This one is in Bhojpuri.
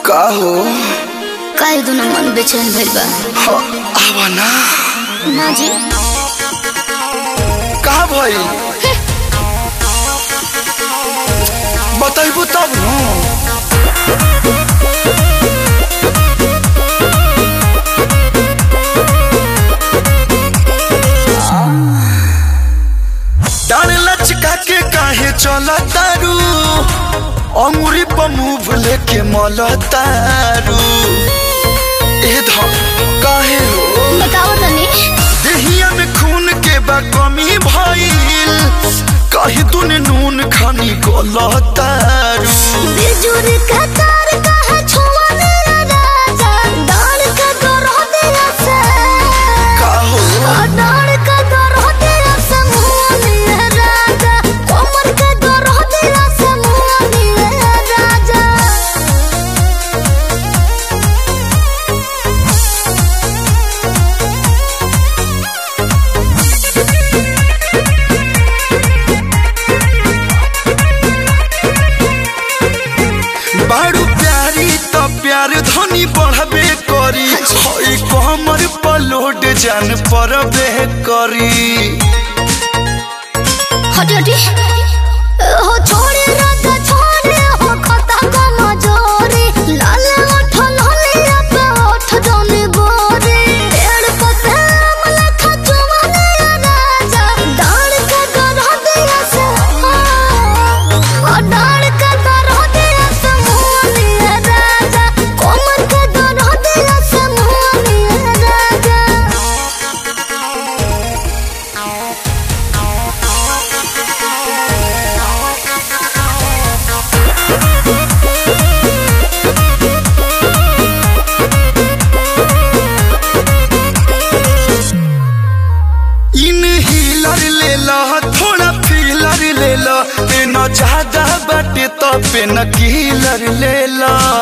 का हो काहे दुना मन बेचैन भइल बा ह, आवा ना ना जी का भई बताइबू तब न डाल लचका के काहे चल तारू अंगुरी पर मुंह लेके मल तारू ए धम काहे हो बताओ तनी देहिया में खून के बा कमी भइल कही तूने नून खानी गलतारू बिजुर का तार कहा छुआ राजा डाल का दरह दिया से का हो डाल का दरह दिया से मुआ मिले राजा कोमर का दरह दिया से मुआ मिले राजा बारू प्यारी त प्यार धनी बढ़बे करी हई कमर पलोड जान परबे करी हटी हटी हो छोड़े राजा छोड़े हो खता को मजोरी लाल ओठ लालिया पे ओठ जौनी गोरी पेड़ पते अमला खचुआ दिया राजा डाल के गरह दिया से ओ डाल के गरह दिया से मुँह दिया राजा कोमर के गरह दिया से मुँह दिया राजा इन हीलर ले ला थोड़ा फीलर ले ला पे न ज्यादा बाटे तो पे न कीलर ले ला